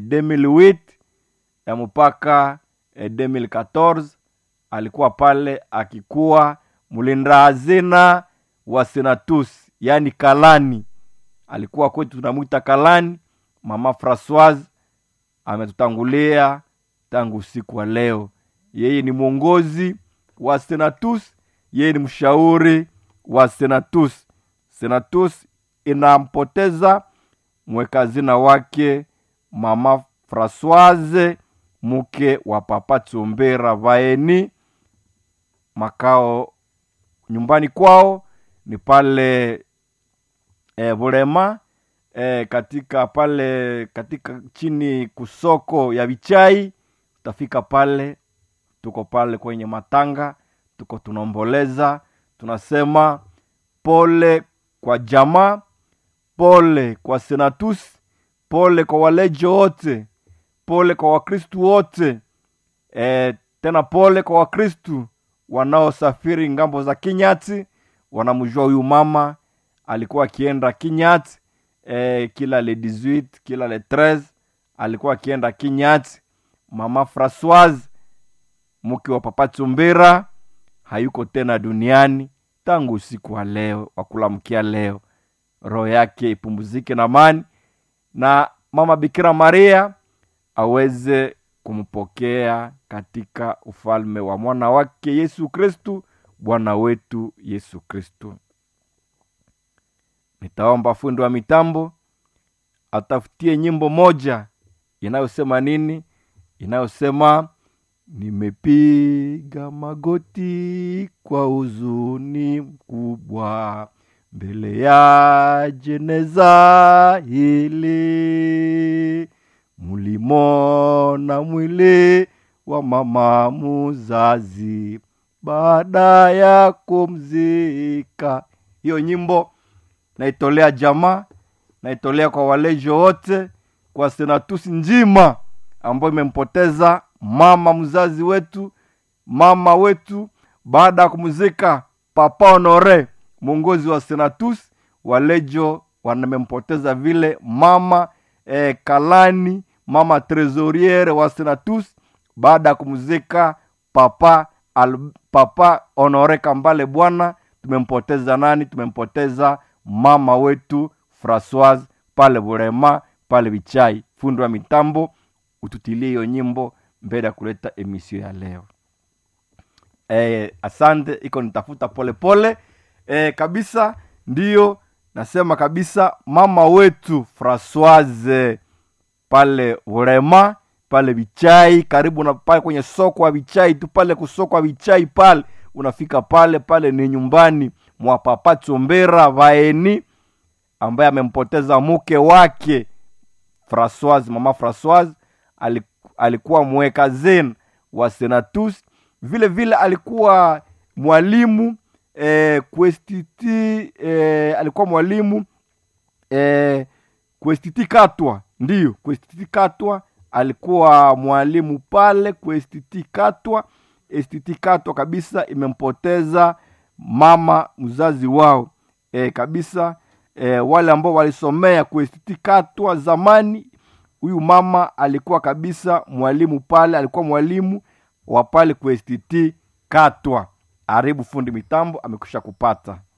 2008 ya mpaka eh, 2014 alikuwa pale akikuwa mlinda hazina wa senatus yaani kalani alikuwa kwetu tunamwita kalani mama francoise ametutangulia tangu usiku wa leo yeye ni mwongozi wa senatus yeye ni mshauri wa senatus senatus inampoteza mwekazina wake mama francoise mke wa papa tsombera vaeni makao nyumbani kwao ni pale e, Bulema e, katika pale katika chini kusoko ya vichai utafika pale tuko pale kwenye matanga tuko tunaomboleza tunasema pole kwa jamaa pole kwa senatus pole kwa walejo wote pole kwa wakristu wote e, tena pole kwa wakristu wanaosafiri ngambo za kinyati wanamjua huyu mama alikuwa akienda kinyati e, kila le 18 kila le 13 alikuwa akienda kinyati mama francoise mke wa papa chumbira hayuko tena duniani tangu usiku wa leo wa kulamkia leo roho yake ipumzike na amani na mama bikira maria aweze kumpokea katika ufalme wa mwana wake yesu kristu bwana wetu yesu kristu nitaomba fundi wa mitambo atafutie nyimbo moja inayosema nini inayosema nimepiga magoti kwa huzuni mkubwa mbele ya jeneza hili mulimona mwili wa mama muzazi baada ya kumzika hiyo nyimbo naitolea jamaa naitolea kwa walejo wote kwa senatusi njima ambayo imempoteza mama mzazi wetu mama wetu baada ya kumzika papa honore mwongozi wa senatus walejo wamempoteza vile mama eh, kalani mama tresoriere wa senatus baada ya kumzika papa al, papa honore kambale bwana tumempoteza nani tumempoteza mama wetu francoise pale burema pale vichai fundi wa mitambo ututilie hiyo nyimbo mbele ya kuleta emisio ya leo e, asante iko nitafuta polepole e, kabisa ndiyo nasema kabisa mama wetu francoise pale urema pale vichai karibu na pale kwenye soko wa vichai tu pale kusoko wa vichai pale unafika pale pale ni nyumbani mwa papa chombera vaeni ambaye amempoteza mke wake francoise mama francoise alikuwa mweka zen wa senatus vile vile alikuwa mwalimu eh, kwestiti eh, alikuwa mwalimu eh, kwestiti katwa ndiyo kwestiti katwa alikuwa mwalimu pale kwestiti katwa estiti katwa kabisa imempoteza mama mzazi wao e, kabisa e, wale ambao walisomea kwestiti katwa zamani huyu mama alikuwa kabisa mwalimu pale alikuwa mwalimu wa pale kwestiti katwa aribu fundi mitambo amekusha kupata